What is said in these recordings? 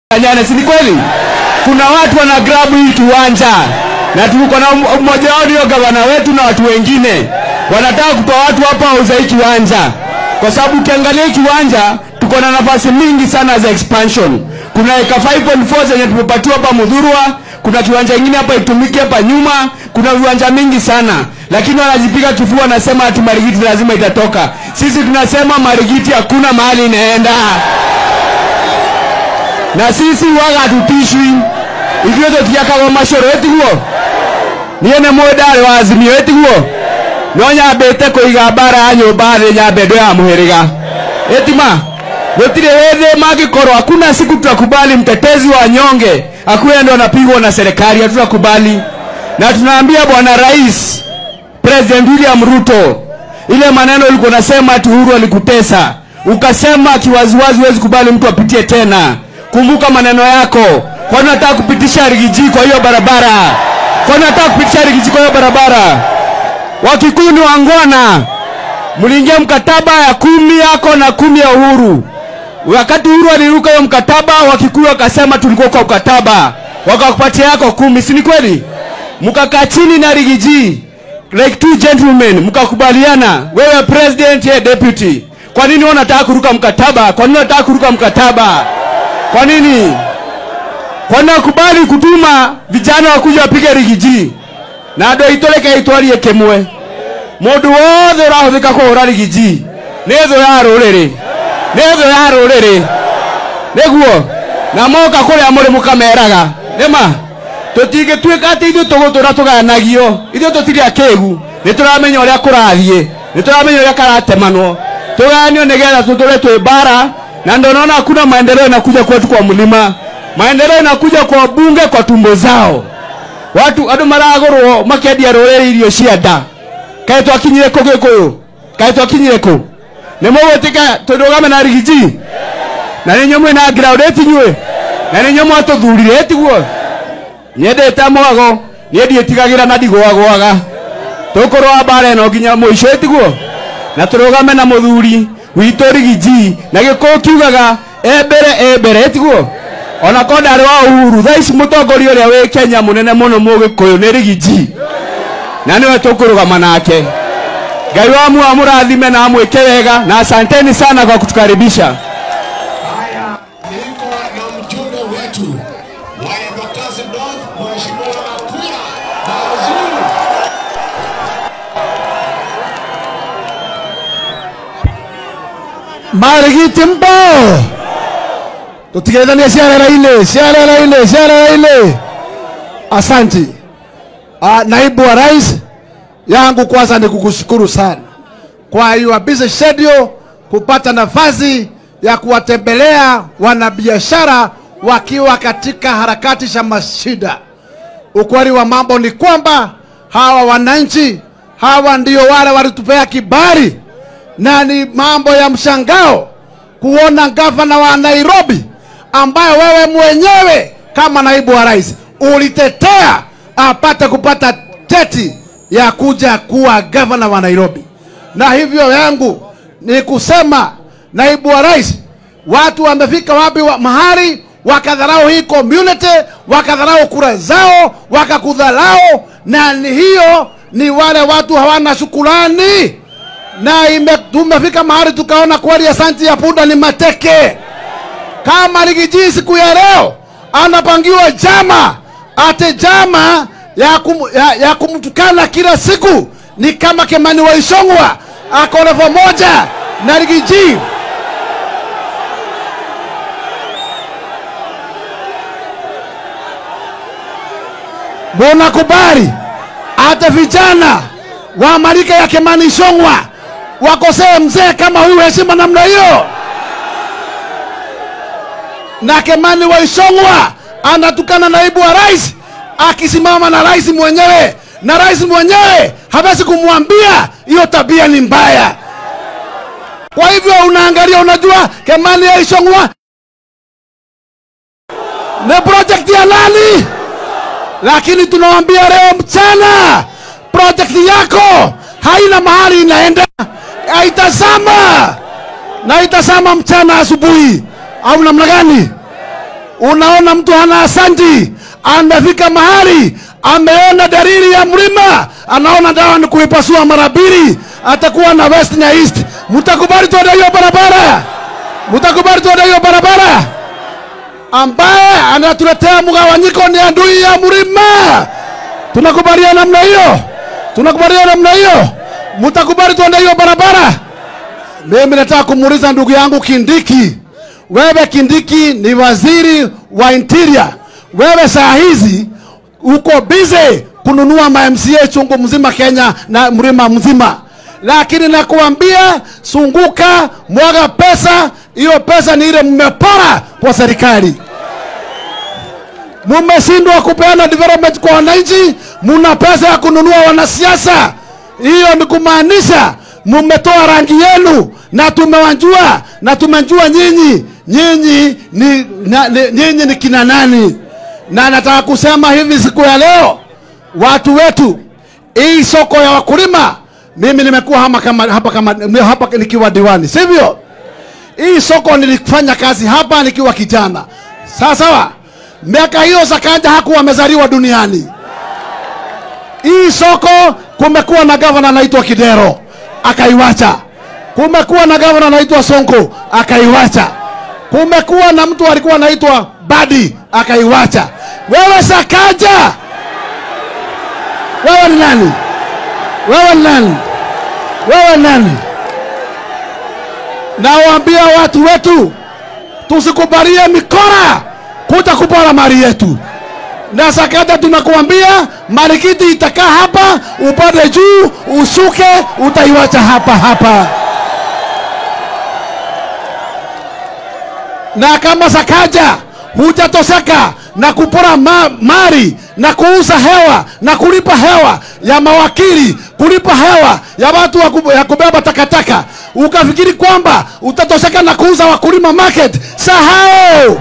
Nyane, si ni kweli? Kuna watu wana grab hii kiwanja na tuko na mmoja wao ndio gavana wetu na watu wengine wanataka kutoa watu hapa wauza hii kiwanja, kwa sababu ukiangalia hii kiwanja tuko na nafasi mingi sana za expansion. Kuna eka 5.4 zenye tumepatiwa hapa Mudhurwa, kuna kiwanja kingine hapa itumike hapa nyuma, kuna viwanja mingi sana, lakini wanajipiga kifua, wanasema ati Marigiti lazima itatoka. Sisi tunasema Marigiti hakuna mahali inaenda na sisi waga hatutishwi ithuĩ tũtiakagwo macoro ĩtiguo niĩ nĩ mũndari wa azimio ĩtiguo no nyambĩte kũiga mbara ya nyũmba thĩ nyambe ndo ya mũhĩrĩga ĩtima gũtirĩ hĩndĩ mangĩkorwo hakuna siku tutakubali mtetezi wa nyonge akuwe ndo anapigwa na serikali hatutakubali na tunaambia bwana rais president william ruto ile maneno ulikuwa unasema ati uhuru alikutesa ukasema kiwaziwazi huwezi kubali mtu apitie tena kumbuka maneno yako kwani nataka kupitisha rigiji kwa hiyo barabara kwani nataka kupitisha rigiji kwa hiyo barabara wakikuyu ni wangwana mliingia mkataba ya kumi yako na kumi ya uhuru wakati uhuru aliruka hiyo mkataba wakikuyu wakasema tulikuwa kwa mkataba wakakupatia yako kumi si ni kweli mkakaa chini na rigiji like two gentlemen mkakubaliana wewe president ye deputy kwa nini wewe unataka kuruka mkataba kwa nini unataka kuruka mkataba kwa nini kwa nini nakubali kutuma vijana wakuja wapige rigiji na andå aitå reke itwarie kä mwe må ndå wothe å rahå thä ka kå hå ra rigiji nä thå ya rå rä rä nä thå ya rå rä rä nä guo na moka kå rä a må rä må kameraga nä ma tå tingä tuä ka atä ithuä tå gå tå ra tå gayanagio ithuä tå tirä akä gu nä tå ramenya å rä a kå rathiä nä tå ramenya å rä a karatemanwo tå gayanio nä getha tå tå re twä mbara na ndo naona hakuna maendeleo inakuja kwetu kwa mlima maendeleo inakuja kwa bunge kwa tumbo zao watu andå maragårwo makendia rå rä irio cia nda kaä twakinyire kå gä kå yå kaä twakinyire kå nä må gwä tä ka tå ndå game na rigiji na nä nyå mwä na ngiraå tinyuä na nä nyå mwatå thurire tiguo nyendä te mwago niä ndiä tigagä ra na ndigwagwaga tå kå rwa mbara ä no nginya må ico tiguo na tå rå game na må thuri witå rigiji na gä kå kiugaga embere embere tiguo ona ko ndarä wa uhuru thaa ici må tongoria å rä a wä kenya må nene må no må gä kå yå nä rigiji na nä we tå kå rå gama nake ngai wa mua må rathime na amwä ke wega na asanteni sana kwa kutukaribisha Haya, niko na mjumbe wetu wa Embakasi North, Mheshimiwa Nakula Mazuru. marigiti mbo tutigethania ciarera-inĩ ciarera-inĩ ciarera-inĩ asanti uh, naibu wa rais yangu kwanza ni kukushukuru sana kwa your busy schedule kupata nafasi ya kuwatembelea wanabiashara wakiwa katika harakati za mashida ukweli wa mambo ni kwamba hawa wananchi hawa ndio wale walitupea kibali na ni mambo ya mshangao kuona gavana wa Nairobi ambaye wewe mwenyewe kama naibu wa rais ulitetea apate kupata cheti ya kuja kuwa gavana wa Nairobi. Na hivyo yangu ni kusema naibu wa rais, watu wamefika wapi wa mahali wakadharau hii community, wakadharau kura zao, wakakudharau, na ni hiyo ni wale watu hawana shukurani na ime, tumefika mahali tukaona kweli asanti ya punda ni mateke. Kama Rigiji siku ya leo anapangiwa jama ate jama ya, kum, ya, ya kumtukana kila siku, ni kama Kimani Waishongwa ako level moja na Rigiji. Munakubali hata vijana wa marika ya Kimani Ichung'wah wakosee mzee kama huyu heshima namna hiyo? Na Kimani wa Ichung'wah anatukana naibu wa rais akisimama na rais mwenyewe, na rais mwenyewe hawezi kumwambia hiyo tabia ni mbaya. Kwa hivyo unaangalia, unajua Kimani ya Ichung'wah ni project ya nani? Lakini tunawambia leo mchana project yako haina mahali inaenda, haitazama na itazama mchana asubuhi, au namna gani? unaona mtu hana asanti amefika mahali ameona dalili ya mlima anaona dawa ni kuipasua mara mbili atakuwa na west na east mtakubali tuende hiyo barabara mtakubali tuende hiyo barabara ambaye anatuletea mgawanyiko ni adui ya mlima tunakubaliana namna hiyo tunakubaliana namna hiyo mtakubali tuende hiyo barabara mimi nataka kumuuliza ndugu yangu kindiki wewe kindiki ni waziri wa interior wewe saa hizi uko bize kununua mamca chungu mzima kenya na mlima mzima lakini nakuambia sunguka mwaga pesa hiyo pesa ni ile mmepora kwa serikali mumeshindwa kupeana development kwa wananchi muna pesa ya kununua wanasiasa hiyo ni kumaanisha mumetoa rangi yenu na tumewajua na tumejua nyinyi nyinyi ni, na, ni, nyinyi ni kina nani na nataka kusema hivi siku ya leo watu wetu hii soko ya wakulima mimi nimekuwa hapa kama, hapa kama, hapa nikiwa diwani sivyo hii soko nilifanya kazi hapa nikiwa kijana sawa sawa miaka hiyo sakanja hakuwa amezaliwa duniani hii soko kumekuwa na gavana anaitwa kidero akaiwacha kumekuwa na gavana anaitwa sonko akaiwacha kumekuwa na mtu alikuwa anaitwa badi akaiwacha wewe sakaja wewe ni nani wewe ni nani wewe ni nani nawaambia watu wetu tusikubalie mikora kuja kupora mali yetu na sakata tunakuambia marikiti itakaa hapa upande juu ushuke utaiwacha hapa hapa na kama sakaja hujatoseka na kupora ma mali na kuuza hewa na kulipa hewa ya mawakili kulipa hewa ya watu wa kub- ya kubeba takataka ukafikiri kwamba utatosheka na kuuza wakulima market sahau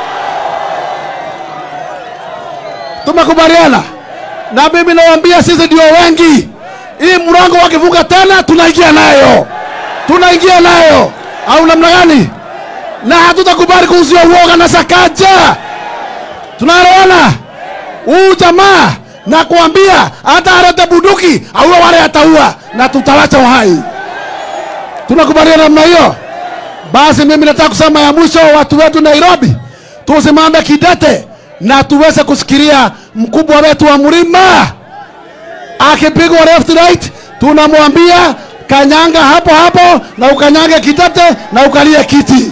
tumekubaliana na mimi nawaambia sisi ndio wengi hii mlango wakivuka tena tunaingia nayo tunaingia nayo au namna gani na hatutakubali kuuziwa uoga na sakaja tunaelewana huu jamaa na kuambia hata alete bunduki auwe wale ataua na tutawacha uhai tunakubaliana namna hiyo basi mimi nataka kusema ya mwisho watu wetu nairobi tusimame kidete na tuweze kusikilia mkubwa wetu wa mlima akipigwa left right tunamwambia kanyanga hapo hapo na ukanyange kitete na ukalie kiti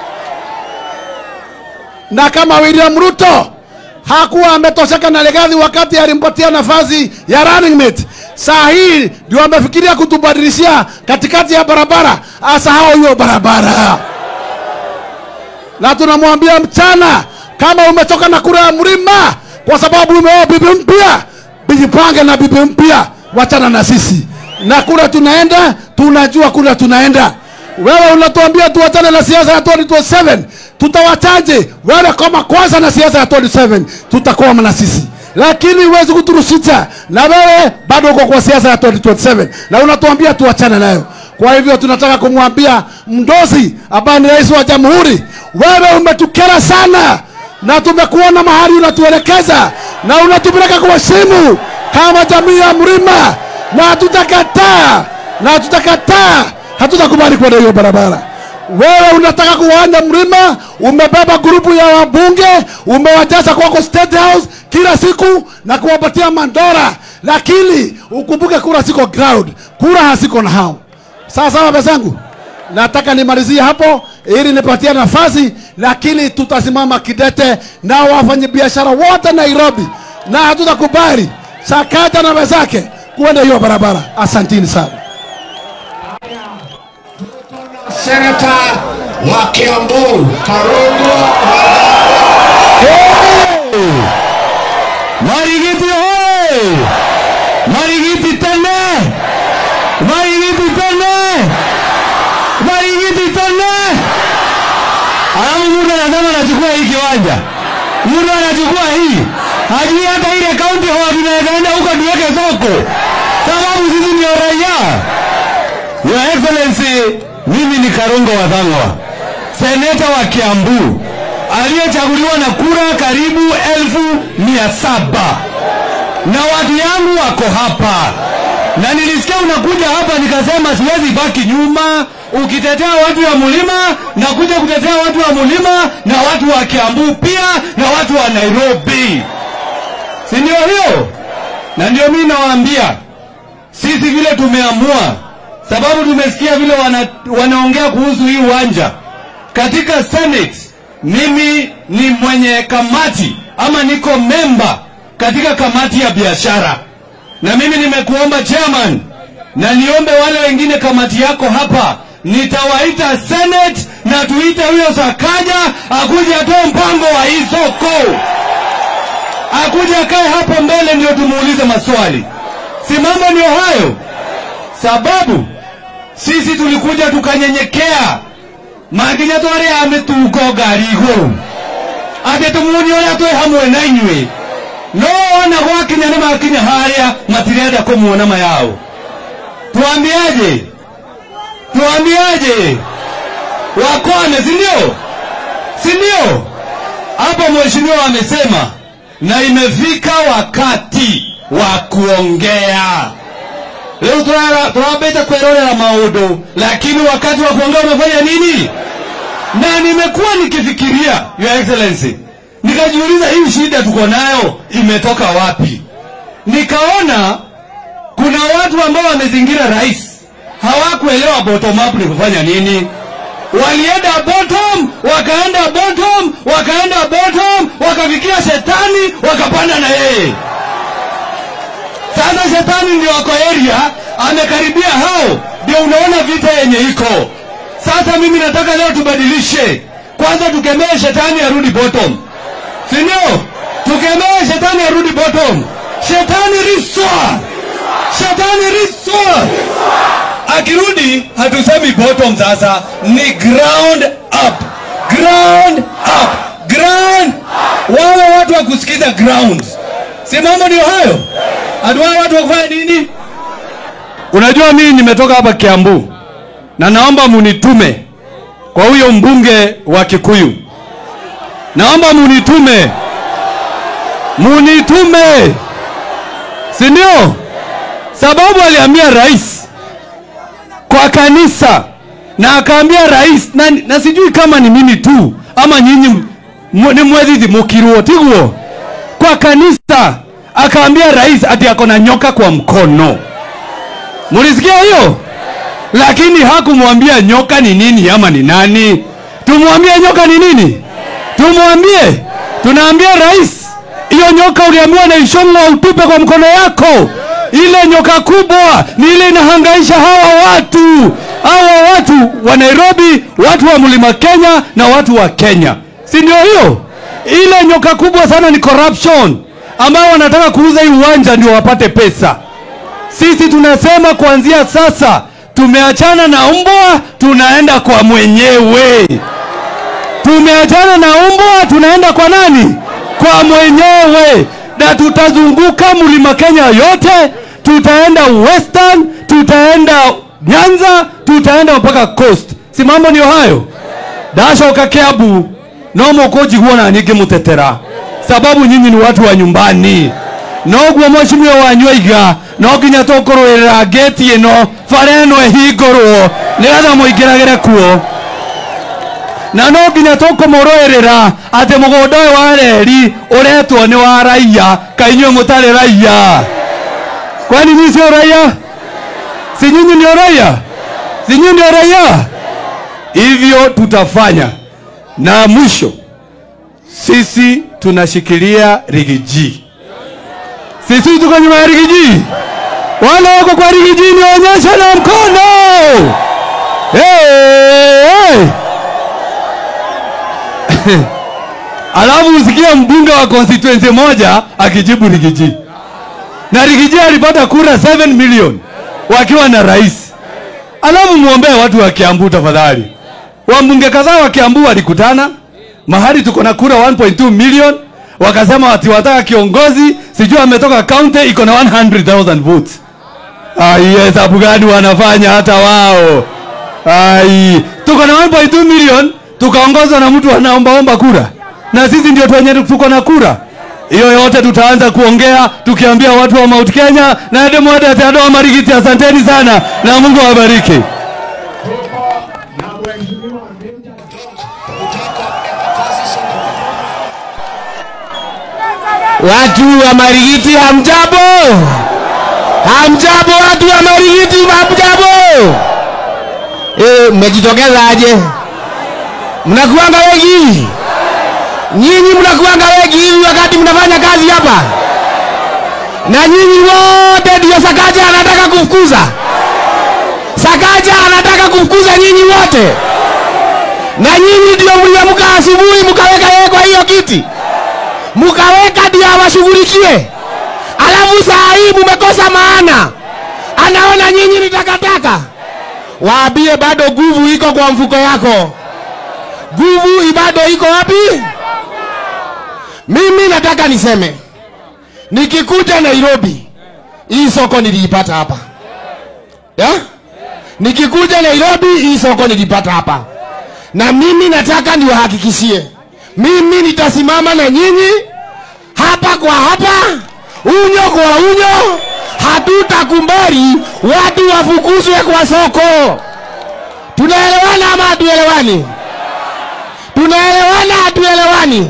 na kama William Ruto hakuwa ametosheka na Legathi wakati alimpatia nafasi ya running mate, saa hii ndio amefikiria kutubadilishia katikati ya barabara, asahau hiyo barabara. Na tunamwambia mchana, kama umechoka na kura ya mlima kwa sababu umeoa bibi mpya, jipange na bibi mpya, wachana na sisi na kura tunaenda, tunajua kura tunaenda. Wewe unatuambia tuachane na siasa ya 2027 tutawachaje? Wewe kama kwanza na siasa ya 27 tutakwama na sisi, lakini huwezi kuturusisha, na wewe bado uko kwa siasa ya 2027 na unatuambia tuachane nayo. Kwa hivyo tunataka kumwambia Mdozi ambaye ni rais wa jamhuri, wewe umetukera sana na tumekuona mahali unatuelekeza na unatupeleka kwa simu kama jamii ya mlima, na hatutakataa na hatutakataa, hatutakubali kwenda hiyo barabara. Wewe unataka kuwaanda mlima, umebeba grupu ya wabunge, umewajaza kwako State House kila siku na kuwapatia mandora, lakini ukumbuke kura siko ground, kura hasiko na hao. Sawa sawa, bezangu, nataka nimalizie hapo ili nipatie nafasi, lakini tutasimama kidete na wafanyabiashara wote Nairobi, na hatutakubali Sakata na wenzake kuenda hiyo barabara. Asantini sana. Senata wa Kiambu Karungo Marigiti hoye! Marigiti tene! Marigiti tene! Marigiti tene! Alafu mtu anasema anachukua hii kiwanja, mtu anachukua hii, hajui hata ile kaunti hawa tunaenda huko tuweke soko, sababu sisi ndio raia. Your Excellency, mimi ni Karungo Wathang'wa, seneta wa Kiambu aliyechaguliwa na kura karibu elfu mia saba na watu yangu wako hapa, na nilisikia unakuja hapa, nikasema siwezi baki nyuma. Ukitetea watu wa mlima, nakuja kutetea watu wa mlima na watu wa Kiambu pia na watu wa Nairobi, si ndio hiyo? Na ndio mimi nawaambia sisi vile tumeamua, sababu tumesikia vile wana, wanaongea kuhusu hii uwanja katika Senate. Mimi ni mwenye kamati ama niko memba katika kamati ya biashara, na mimi nimekuomba chairman, na niombe wale wengine kamati yako hapa, nitawaita Senate na tuite huyo Sakaja akuje atoe mpango wa hii soko, akuje akae hapo mbele ndio tumuulize maswali. Si mambo ndio hayo? Sababu sisi tulikuja tukanyenyekea maginya twari ya mitugo ngari iguru ati tumuoni uria twi hamwe na inyui no ona gwakinya nĩ makinya harĩa matirenda kũmuona mayao tuambiaje tuambiaje wakwane si ndio si ndio hapo mheshimiwa amesema na imefika wakati wa kuongea leo tunawabeta kuerorera maundu lakini wakati wa kuongea umefanya nini na nimekuwa nikifikiria your excellency nikajiuliza hii shida tuko nayo imetoka wapi nikaona kuna watu ambao wamezingira rais hawakuelewa bottom up ni kufanya nini walienda bottom wakaenda bottom wakaenda bottom wakafikia shetani wakapanda na yeye sasa shetani ndio wako area amekaribia hao ndio unaona vita yenye iko sasa mimi nataka leo tubadilishe kwanza tukemee shetani arudi bottom si ndio tukemee shetani arudi bottom shetani riswa shetani riswa akirudi hatusemi bottom sasa ni ground up ground up ground wawe watu wa kusikiza ground si mambo ndio hayo hatuwawe watu wa kufanya nini unajua mimi nimetoka hapa kiambu na naomba munitume kwa huyo mbunge wa kikuyu naomba munitume munitume si ndio sababu aliambia rais kwa kanisa na akaambia rais na, na sijui kama ni mimi tu ama nyinyi mu- ni mwethithi mukirwo tiguo kwa kanisa akaambia rais ati ako na nyoka kwa mkono mulisikia hiyo lakini hakumwambia nyoka ni nini ama ni nani tumwambie nyoka ni nini tumwambie tunaambia rais hiyo nyoka uliambiwa na ishongwa utupe kwa mkono yako ile nyoka kubwa ni ile inahangaisha hawa watu hawa watu wa nairobi watu wa mlima kenya na watu wa kenya si ndio hiyo ile nyoka kubwa sana ni corruption ambao wanataka kuuza hii uwanja ndio wapate pesa sisi tunasema kuanzia sasa tumeachana na mbwa tunaenda kwa mwenyewe tumeachana na mbwa tunaenda kwa nani kwa mwenyewe na tutazunguka mlima kenya yote tutaenda western tutaenda nyanza tutaenda mpaka coast si mambo ndio hayo ndacoka kiambu no mũkũnjiguo na nyingĩ mũtetera sababu nyinyi ni watu wa nyumbani noguo mwecimio wanyu aiga no nginya tũkũrũĩrĩra ngĩti ĩno bara ĩno ĩhingũrwo nĩgetha mũingĩragĩre kuo na no nginya tũkũmũrũĩrĩra atĩ mũgũnda ũyũ wa reri ũretwo nĩ wa raia kainyuĩ mũtarĩ raia kwani nyinyi sio raia si nyinyi ndio raia si nyinyi ndio raia hivyo tutafanya na mwisho sisi tunashikilia rigiji sisi tuko nyuma ya rigiji wale wako kwa rigiji nionyeshe na mkono hey, hey. alafu usikie mbunge wa constituency moja akijibu rigiji na rigiji alipata kura 7 million wakiwa na rais alafu muombee watu wa kiambu tafadhali wambunge kadhaa wa kiambu walikutana mahali tuko na kura 1.2 million wakasema wati wataka kiongozi sijui ametoka kaunti iko na 100000 votes ai hesabu gani wanafanya hata wao ai tuko na 1.2 million tukaongozwa na mtu anaombaomba kura na sisi ndio twenye tuko na kura hiyo yote tutaanza kuongea tukiambia watu wa Mount Kenya na Demodatadoa Marigiti. Asanteni sana na Mungu awabariki. Tuko na mheshimiwa Meja George kutoka Embakasi Sokoni. Watu wa Marigiti hamjambo? Hamjambo watu wa Marigiti hamjambo? Eh, mmejitokeza aje? Mnakuanga wengi? Nyinyi mnakuanga wengi hivi wakati mnafanya kazi hapa? Na nyinyi wote ndio Sakaja anataka kufukuza? Sakaja anataka kufukuza nyinyi wote? Na nyinyi ndio mliamka asubuhi mkaweka yeye kwa hiyo kiti? mukaweka ndio awashughulikie, alafu saa hii mumekosa maana, anaona nyinyi ni takataka. Waambie bado nguvu iko kwa mfuko yako, nguvu bado iko wapi? Mimi nataka niseme, nikikuja Nairobi, hii soko niliipata hapa ya? Nikikuja Nairobi, hii soko nilipata hapa, na mimi nataka niwahakikishie mimi nitasimama na nyinyi hapa kwa hapa, unyo kwa unyo. Hatutakubali watu wafukuzwe kwa soko. Tunaelewana ama hatuelewani? Tunaelewana hatuelewani?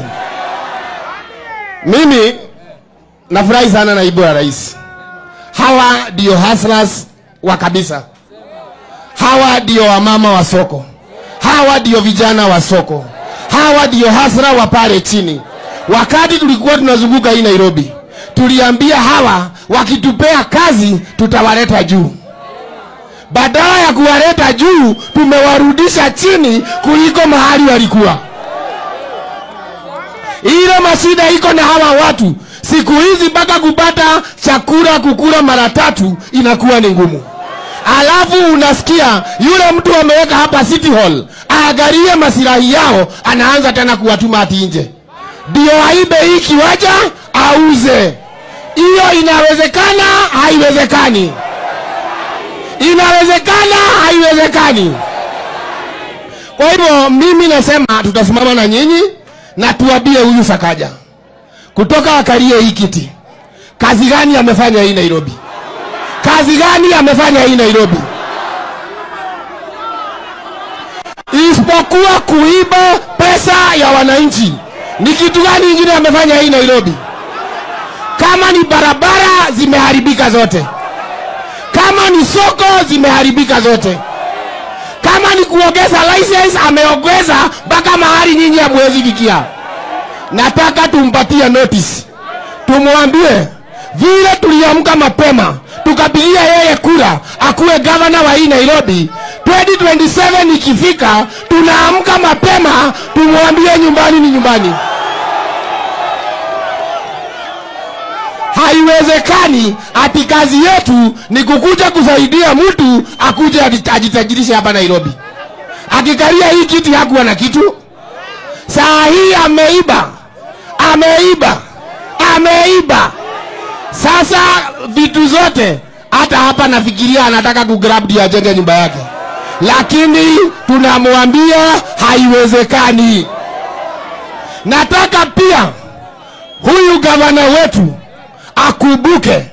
Mimi nafurahi sana naibu wa rais. Hawa ndio hustlers wa kabisa, hawa ndio wamama wa soko, hawa ndio vijana wa soko hawa ndio hasra wa pale chini. Wakati tulikuwa tunazunguka hii Nairobi, tuliambia hawa wakitupea kazi tutawaleta juu. Badala ya kuwaleta juu, tumewarudisha chini kuliko mahali walikuwa. Ile mashida iko na hawa watu siku hizi, mpaka kupata chakula kukula mara tatu inakuwa ni ngumu. Alafu unasikia yule mtu ameweka hapa City Hall aangalie masilahi yao, anaanza tena kuwatuma ati nje ndio aibe hii kiwanja auze. Hiyo inawezekana? Haiwezekani. Inawezekana? Haiwezekani. Kwa hivyo mimi nasema tutasimama na nyinyi na tuambie huyu Sakaja kutoka akalie hii kiti, kazi gani amefanya hii Nairobi? Kazi gani amefanya hii Nairobi? isipokuwa kuiba pesa ya wananchi. Ni kitu gani ingine amefanya hii Nairobi? Kama ni barabara zimeharibika zote, kama ni soko zimeharibika zote, kama ni kuongeza license ameongeza mpaka mahali nyinyi hamwezi fikia. Nataka tumpatie notice, tumwambie vile tuliamka mapema tukapigia yeye kura akuwe gavana wa hii Nairobi 2027 ikifika, tunaamka mapema tumwambie nyumbani ni nyumbani. Haiwezekani ati kazi yetu ni kukuja kusaidia mtu akuje ajitajirishe hapa Nairobi. Akikalia hii kiti hakuwa na kitu, saa hii ameiba, ameiba, ameiba. Sasa vitu zote, hata hapa nafikiria anataka kugrab ndio ajenge nyumba yake lakini tunamwambia haiwezekani. Nataka pia huyu gavana wetu akumbuke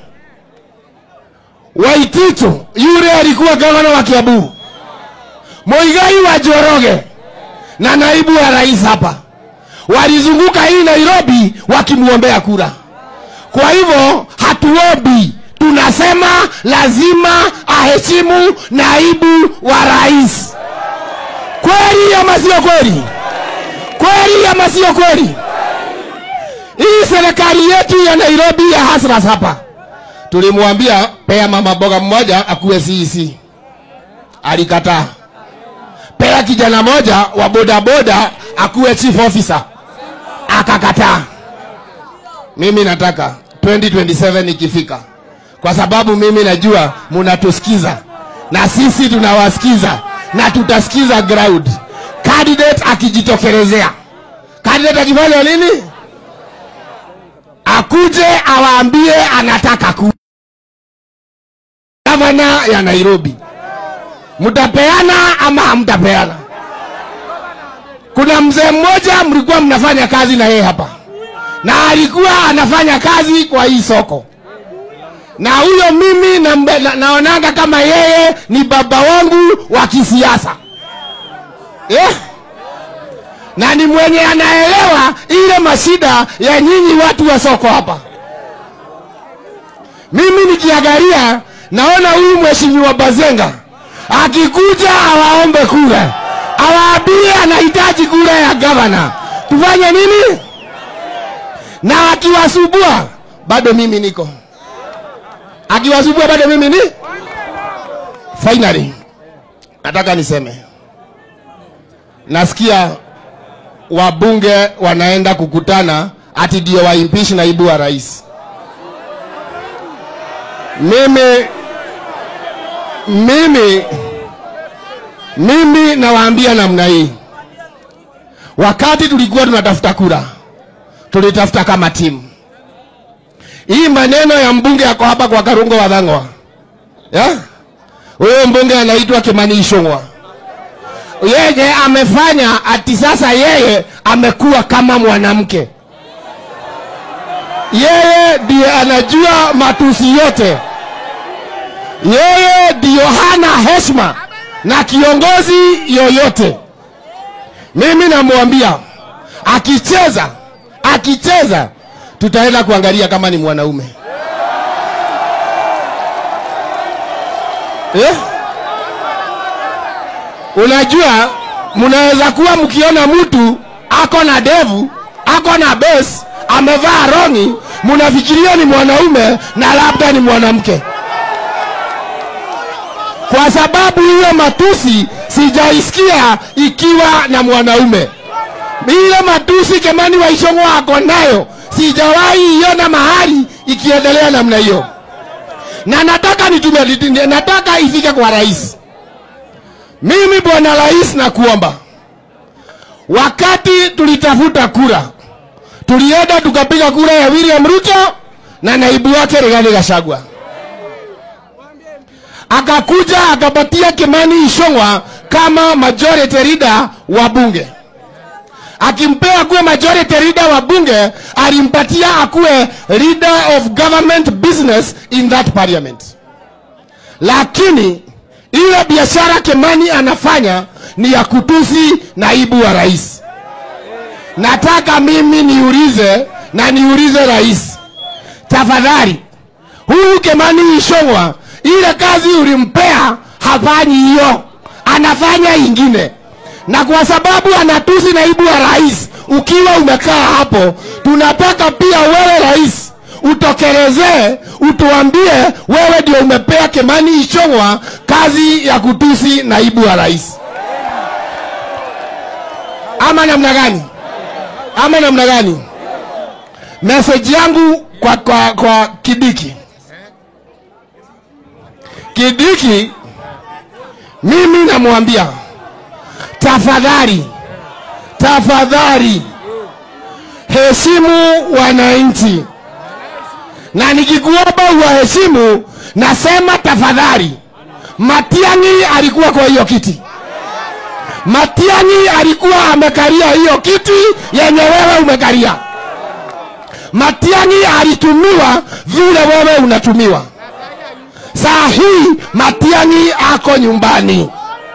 Waititu, yule alikuwa gavana wa Kiambu, Muigai wa Njoroge na naibu wa rais hapa walizunguka hii Nairobi wakimwombea kura. Kwa hivyo hatuombi tunasema lazima aheshimu naibu wa rais. Kweli ama sio kweli? Kweli ama sio kweli? Hii serikali yetu ya Nairobi ya hasras hapa, tulimwambia pea mama boga mmoja akuwe CEC, alikataa. Pea kijana moja wa bodaboda akuwe chief officer, akakataa. Mimi nataka 2027 ikifika kwa sababu mimi najua munatusikiza na sisi tunawasikiza na tutasikiza ground. Candidate akijitokelezea, candidate akifanya nini? Akuje awaambie anataka ku gavana ya Nairobi. Mtapeana ama hamtapeana? kuna mzee mmoja mlikuwa mnafanya kazi na yeye hapa na alikuwa anafanya kazi kwa hii soko na huyo mimi na, na, naonanga kama yeye ni baba wangu wa kisiasa eh? na ni mwenye anaelewa ile mashida ya nyinyi watu wa soko hapa mimi nikiangalia naona huyu mheshimiwa bazenga akikuja awaombe kura awaambie anahitaji kura ya gavana tufanye nini na akiwasubua bado mimi niko akiwasubua bado mimi ni finally nataka niseme nasikia wabunge wanaenda kukutana ati ndio waimpish naibu wa rais mimi mimi mimi nawaambia namna hii wakati tulikuwa tunatafuta kura tulitafuta kama timu hii maneno ya mbunge yako hapa kwa karungo wa dhangwa ya huyo mbunge anaitwa kimani ishongwa yeye amefanya ati sasa yeye amekuwa kama mwanamke yeye ndiye anajua matusi yote yeye ndiyo hana heshima na kiongozi yoyote mimi namwambia akicheza akicheza tutaenda kuangalia kama ni mwanaume eh? unajua mnaweza kuwa mkiona mtu ako na devu ako na bes amevaa rongi mnafikiria ni mwanaume na labda ni mwanamke kwa sababu hiyo matusi sijaisikia ikiwa na mwanaume ile matusi kemani waishongo ako nayo sijawahi iona mahali ikiendelea namna hiyo na nataka nitume nataka ifike kwa rais mimi bwana rais nakuomba wakati tulitafuta kura tulienda tukapiga kura ya william ruto na naibu wake rigathi gachagua akakuja akapatia kimani ishongwa kama majority leader wa bunge akimpea akuwe majority leader wa bunge alimpatia akuwe leader of government business in that parliament lakini ile biashara kemani anafanya ni ya kutusi naibu wa rais nataka mimi niulize na niulize rais tafadhali huyu kemani ishongwa ile kazi ulimpea hafanyi hiyo anafanya ingine na kwa sababu anatusi naibu wa rais ukiwa umekaa hapo tunataka pia wewe rais utokelezee utuambie wewe ndio umepea kemani ichongwa kazi ya kutusi naibu wa rais ama namna gani ama namna gani meseji yangu kwa, kwa, kwa kidiki kidiki mimi namwambia tafadhali tafadhali heshimu wananchi na nikikuomba uwaheshimu nasema tafadhali matiangi alikuwa kwa hiyo kiti matiangi alikuwa amekalia hiyo kiti yenye wewe umekalia matiangi alitumiwa vile wewe unatumiwa saa hii matiangi ako nyumbani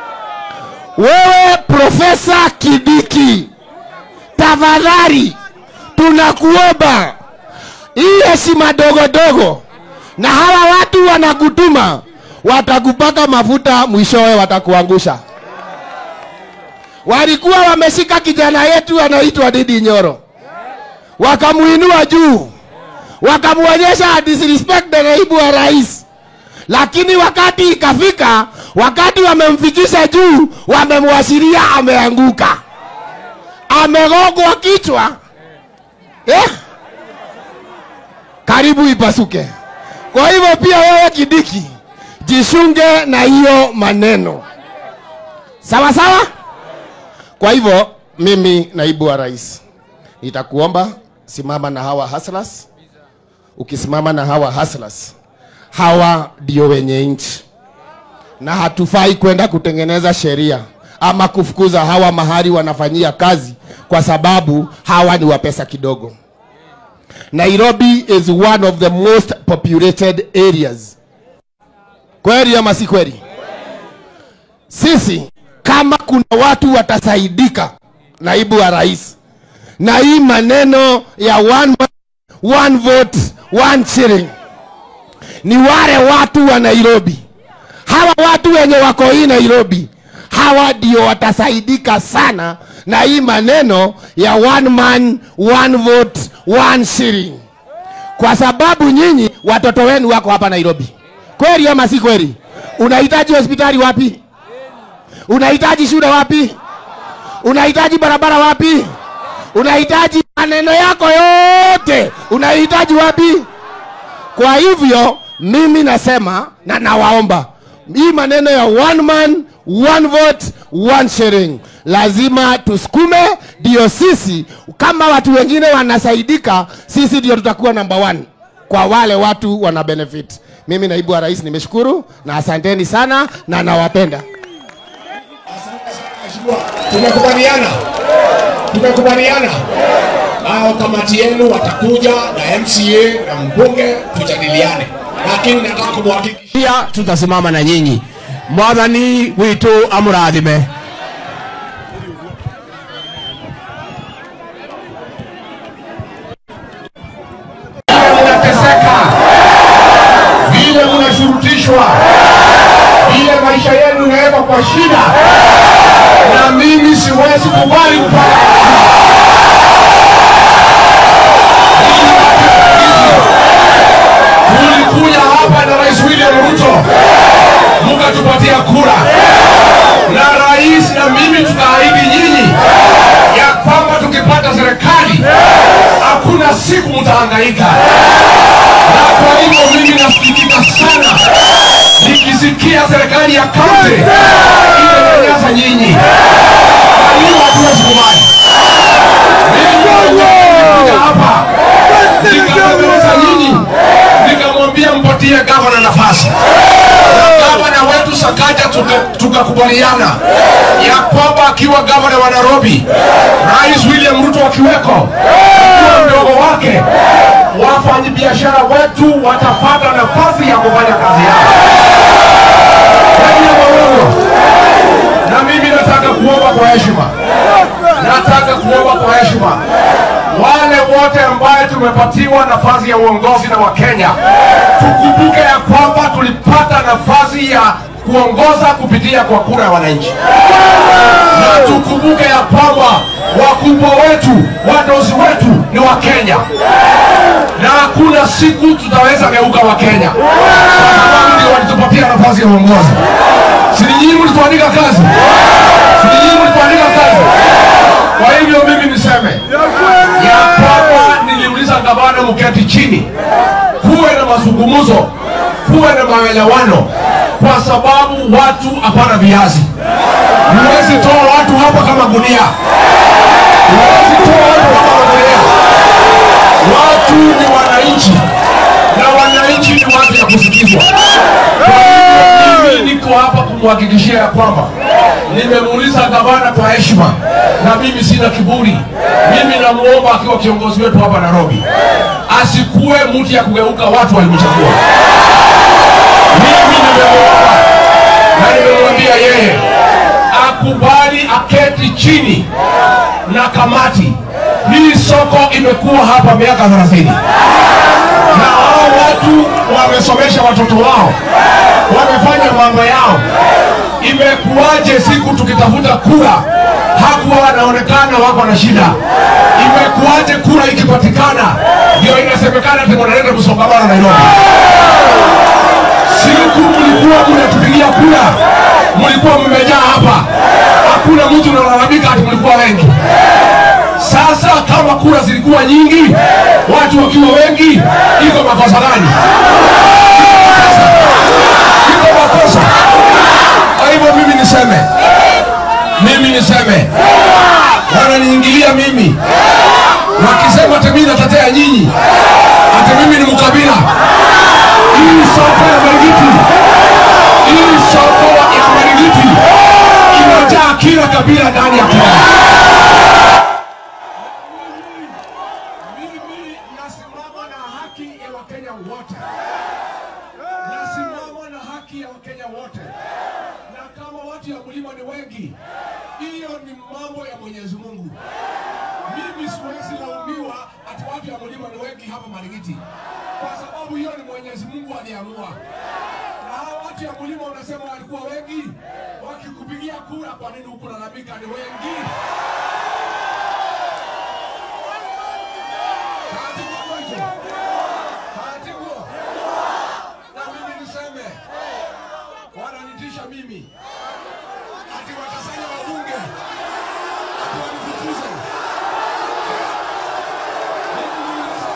wewe profesa kidiki tafadhali tunakuomba hii heshima dogo dogo na hawa watu wanakutuma watakupaka mafuta mwishowe watakuangusha walikuwa wameshika kijana yetu anaitwa didi nyoro wakamuinua juu wakamwonyesha disrespect the naibu wa rais lakini wakati ikafika wakati wamemfikisha juu wamemwashiria ameanguka amegogwa kichwa eh? karibu ipasuke kwa hivyo pia wewe kidiki jishunge na hiyo maneno sawa sawa kwa hivyo mimi naibu wa rais nitakuomba simama na hawa haslas ukisimama na hawa haslas hawa ndio wenye nchi na hatufai kwenda kutengeneza sheria ama kufukuza hawa mahali wanafanyia kazi kwa sababu hawa ni wa pesa kidogo nairobi is one of the most populated areas kweli ama si kweli sisi kama kuna watu watasaidika naibu wa rais na hii maneno ya one man, one vote one shilling ni wale watu wa nairobi hawa watu wenye wako hii nairobi hawa ndio watasaidika sana na hii maneno ya one man one vote one shilling kwa sababu nyinyi watoto wenu wako hapa nairobi kweli ama si kweli unahitaji hospitali wapi unahitaji shule wapi unahitaji barabara wapi unahitaji maneno yako yote unahitaji wapi kwa hivyo mimi nasema na nawaomba hii maneno ya one man one vote one sharing lazima tusukume ndio sisi kama watu wengine wanasaidika sisi ndio tutakuwa number one kwa wale watu wana benefit mimi naibu wa rais nimeshukuru na asanteni sana na nawapenda Mheshimiwa, tumekubaliana tumekubaliana hao kamati yenu watakuja na mca na mbunge tujadiliane lakini nataka kumhakikishia pia tutasimama na nyinyi mwathani witũ amũrathime mnateseka vile mnashurutishwa vile maisha yenu inawekwa kwa shida na mimi siwezi kubali kupata tulikuja hapa na rais william ruto mukatupatia kura na rais na mimi tunaahidi nyinyi ya kwamba tukipata serikali hakuna siku mtahangaika na kwa hivyo mimi nasikitika sana nikisikia serikali ya kaunti inanyanyasa nyinyi kwa hiyo hatuwezi kubali mimi nilikuja hapa nikazungumza nyinyi nikamwambia mpatie gavana nafasi na gavana wetu Sakaja tuka- tukakubaliana ya kwamba akiwa gavana wa Nairobi, Rais William Ruto akiweko, akiwa mdogo wake, wafanyabiashara wetu watapata nafasi ya kufanya kazi yao. Kweli ama uongo? Na mimi nataka kuomba kwa heshima, nataka kuomba kwa heshima wale wote ambaye tumepatiwa nafasi ya uongozi na Wakenya, tukumbuke ya kwamba tulipata nafasi ya kuongoza kupitia kwa kura ya wananchi, na tukumbuke ya kwamba wakubwa wetu, wadozi wetu ni Wakenya, na hakuna siku tutaweza geuka Wakenya kwa sababu ndio walitupatia nafasi ya uongozi. Si ni nyinyi mlituandika kazi? Si ni nyinyi mlituandika kazi? Kwa hivyo mimi niseme ya kwamba niliuliza gavana mketi chini, kuwe na mazungumzo, kuwe na maelewano, kwa sababu watu hapana viazi. Huwezi toa watu hapa kama gunia, huwezi toa watu hapa kama gunia. Watu ni wananchi na wananchi ni watu ya kusikizwa. Kwa hivyo mimi niko hapa kumhakikishia ya kwamba nimemuuliza gavana kwa heshima, na mimi sina kiburi. Mimi namuomba akiwa kiongozi wetu hapa Nairobi, asikuwe mtu ya kugeuka watu walimchagua. Mimi nimemuomba na nimemwambia yeye akubali aketi chini na kamati. Hii soko imekuwa hapa miaka 30 na hao watu wamesomesha watoto wao, wamefanya mambo yao. Imekuwaje siku tukitafuta kura hakuwa wanaonekana wako na shida? Imekuwaje kura ikipatikana ndio inasemekana ati wanaleta msongamano Nairobi? Siku mlikuwa mnatupigia kura, mlikuwa mmejaa hapa, hakuna mtu analalamika ati mlikuwa wengi. Sasa kama kura zilikuwa nyingi, watu wakiwa wengi, iko makosa gani? Iko makosa. Kwa hivyo mimi niseme, mimi niseme, wananiingilia mimi wakisema ati mimi natetea nyinyi, ati mimi ni mkabila. Hii soko ya Marigiti, hii soko ya Marigiti imejaa kila ukabila ndani ya Kenya. Mimi nasimama na haki ya Wakenya wote, nasimama na haki ya Wakenya wote, na kama watu ya mlima ni wengi, hiyo ni mambo ya Mwenyezi Mungu. Mimi siwezi laumiwa ati watu ya mlima ni wengi hapa Marigiti, kwa sababu hiyo ni Mwenyezi Mungu aliamua. Na hao watu ya mlima unasema walikuwa wengi, wakikupigia kura, kwa nini hukulalamika ni wengi? Katibu mmoja. Katibu. Na mimi niseme wananitisha mimi ati watasanya wabunge ati wanifukuze. Mimi niulize.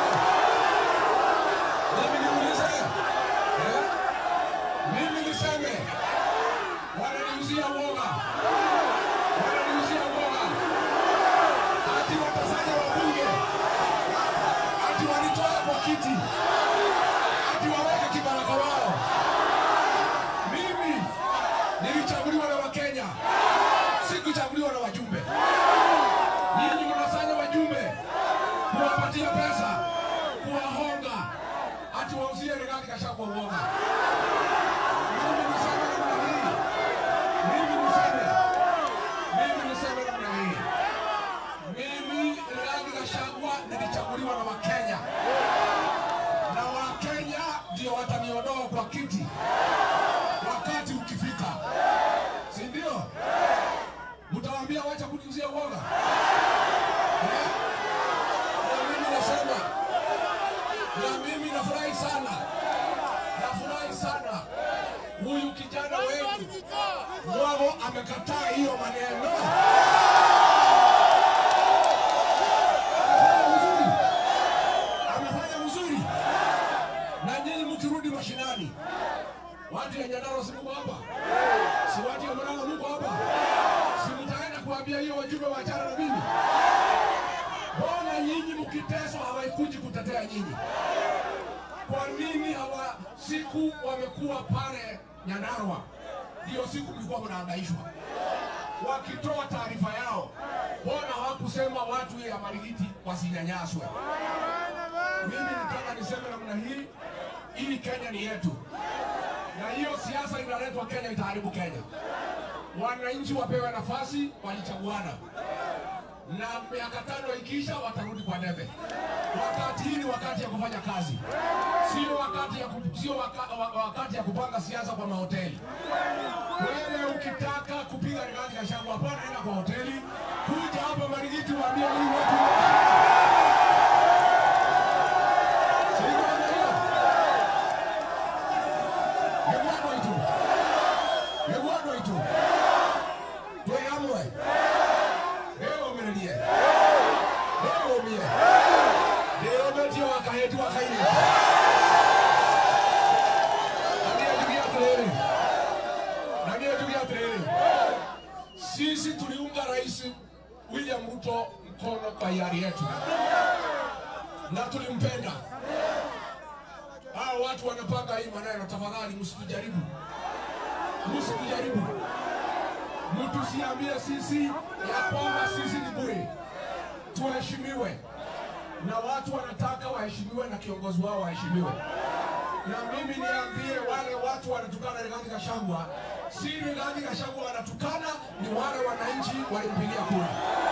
Mimi niulize. Eh? Mimi niseme wananiuzia uoga. Wananiuzia uoga. Ati watasanya wabunge ati walitoa kwa kiti, ati waweke kibaraka wao. Mimi nilichaguliwa na Wakenya, sikuchaguliwa na wajumbe. Nyinyi mnasanya wajumbe kuwapatia pesa, kuwahonga, ati wauzie Rigathi Gachagua uoga. Mimi niseme namna hii, mimi niseme, mimi niseme namna hii mimi Rigathi Gachagua nilichaguliwa na Wakenya na Wakenya ndio wataniondoa kwa kiti wakati ukifika, si ndio? Mtawaambia wacha kuniuzia uoga Eh? Na mimi nasema, na mimi nafurahi sana, nafurahi sana huyu kijana wetu Mwago amekataa hiyo maneno. mzuri, amefanya mzuri. Na nyinyi mkirudi mashinani, watu ya Nyandarua si mko hapa, si watu ya Murang'a mko hapa, si mtaenda kuambia hiyo wajumbe waachana na mimi? Mbona nyinyi mkiteswa hawaikuji kutetea nyinyi? Kwa nini hawa siku wamekuwa pale Nyandarua, ndio siku mlikuwa mnahangaishwa wakitoa taarifa yao, mbona hawakusema watu ya Marigiti wasinyanyaswe? Mimi nataka niseme namna hii, ili Kenya ni yetu, na hiyo siasa inaletwa Kenya itaharibu Kenya. Wananchi wapewe nafasi, walichaguana na miaka tano ikiisha watarudi kwa debe. Wakati hii ni wakati ya kufanya kazi, sio wakati ya ku, sio waka, wa- wakati ya kupanga siasa kwa mahoteli. Wewe ukitaka kupiga Rigathi Gachagua, hapana, enda kwa hoteli, kuja hapa Marigiti, waambie huyu watu Si hivyo namna hiyo? Nĩguo andũ aitũ. Nĩguo andũ aitũ. Twĩ hamwe. Ndĩyũmĩrĩrie. Ndĩyũmie. Ndĩyũmĩtie wa kahĩti wa kairĩtu. Na niĩ njuge atĩrĩrĩ. Na niĩ njuge atĩrĩrĩ. Sisi tuliunga Rais William Ruto mkono kwa hiari yetu na tulimpenda. Hao watu wanapanga hii maneno, tafadhali msitujaribu, msitujaribu, mtusiambie sisi ya kwamba sisi ni bure. Tuheshimiwe na watu wanataka waheshimiwe na kiongozi wao waheshimiwe. Na mimi niambie wale watu wanatukana Rigathi Gachagua, si Rigathi Gachagua wanatukana, ni wale wananchi walimpigia kura.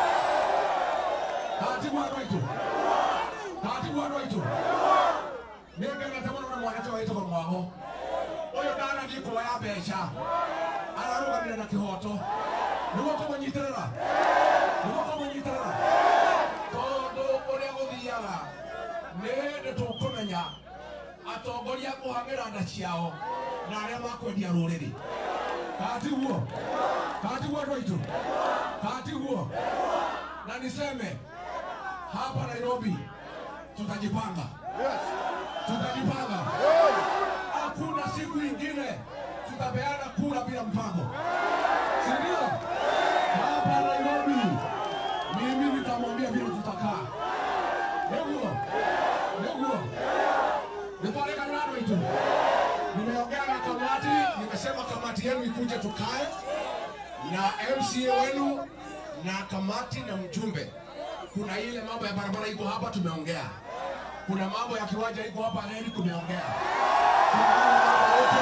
Katibu wa Rwaitu, katibu wa Rwaitu, nĩngenete mũno na mwanake wĩtagwo mwago ũyũ ndanathiĩ kuoya mbeca ararũgamire na kĩhoto nĩguo kũmũnyitĩrĩra nĩguo kũmũnyitĩrĩra tondũ ũrĩa gũthiaga nĩ hĩndĩ tũkũmenya atongoria kũhang'ĩra nda ciao na arĩa makwendia rũrĩrĩ katiguo katiguo andũ aitũ katiguo na niseme hapa Nairobi tutajipanga tutajipanga. Hakuna siku ingine tutapeana kura bila mpango, si ndio? Hapa Nairobi mimi nitamwambia vile tutakaa. Niguo niguo nitwareka nano itu. Nimeongea na kamati, nimesema kamati yenu ikuje tukae na MCA wenu na kamati na mjumbe. Kuna ile mambo ya barabara iko hapa tumeongea, kuna mambo ya kiwanja iko hapa reli tumeongea, Kuna mambo yote,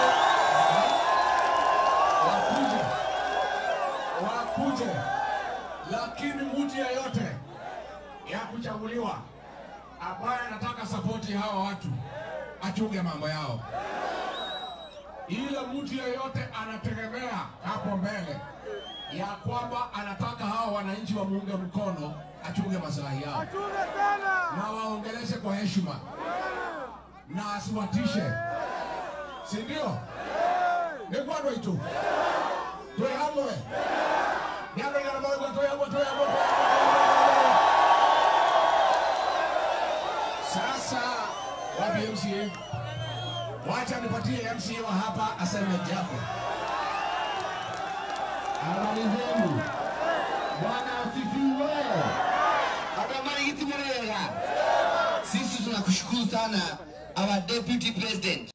wakuje wakuje, lakini mtu yeyote ya kuchaguliwa ambaye anataka sapoti ya hawa watu achunge mambo yao. Ile mtu yeyote anategemea hapo mbele ya kwamba anataka hawa wananchi wamuunge mkono, achunge maslahi yao na waongeleshe kwa heshima na asiwatishe, si ndio? Nĩ kwandũ aitũ twĩ hamwe nĩ andũ aigana maũigua twĩ hamwe twĩ hamwe twĩ hamwe. Sasa wapi MCA? Wacha nipatie MCA wa hapa aseme jambo. Habari zenu. Bwana asifiwe. Habari giti murega. Sisi tunakushukuru sana our deputy president